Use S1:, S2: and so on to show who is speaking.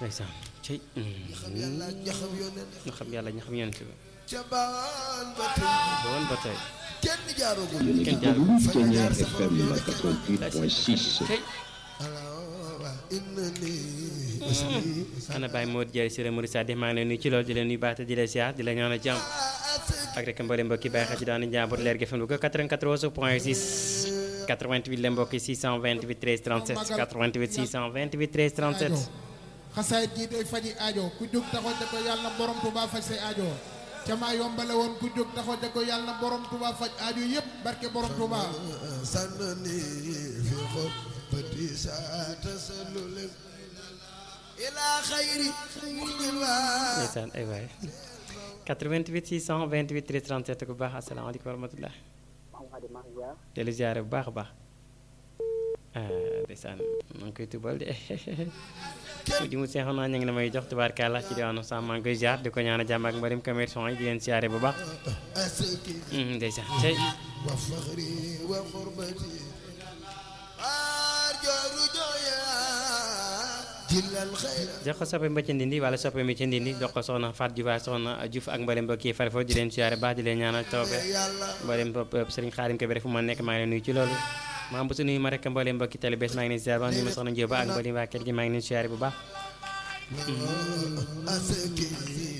S1: ndeysaan cey
S2: xam yàlla ñaxam yónneen
S1: ñu xam yàlla ñu xam yonent bi
S2: ca baan ba tey
S1: ba woon ba tey
S2: kenn jaarugul
S1: kenn jaarul
S3: Kenya FM 88.6.
S1: cey
S2: alawa inna ni
S1: ana Baye Modou Diaye Siré Mouride Sadi maa ngi leen nuyu ci loolu di leen nuyu baax te di leen siyaar di la ñaanal jàmm ak rek mbooleem mbokki bàyyi xel ci daan njaboot leer gi FM Louga 94 point 6 88 la mbokki 628 13 37 88 628 13 37
S4: xasaayit gi day faji aajo ku jóg taxaw ne ko yàlla na borom Tuubaa faj say aajo ca maa yombale woon ku jóg taxaw ne ko yàlla na borom Tuubaa faj aajo yëpp barke borom Tuubaa
S2: sànnani fi xol bati saa tasallulen ila xayri xayriwaa
S1: ndeysaan ay waay 88 628 13 37 ku baax asalaamaaleykum wa rahmatulah dellu ziare bu baax a baax ah ndeysaan maa ngi koy tubal de di mu seexoon naa ñu ngi la may jox tubaarkàlla ci diwaanu Sam maa ngi koy ziar di ko ñaan a jàmm ak mbarim commerçant yi di leen ziare bu baax
S2: asaki
S1: Mm, ndeysaan tey
S2: wa faxri wa xurbati arjo rujoya jillal xayra
S1: jox ko soppe mba ci ndindi wala soppe mi ci ndindi jox ko soxna Fat Diouf ak soxna Diouf ak mbarim mbokk yi fari foofu di leen ziare baax di leen ñaanal tawbe
S2: yàlla
S1: mboolem bopp sëriñ Xaadim Kebe fu ma nekk maa ngi leen nuyu ci loolu maa bu su nuyu ma rek mboolem mbokki télé bés maa ngi leen ziar ba nuyu ma soxna Njóoba ak mboolem waa kër gi maa ngi leen ziare bu baax
S2: asaki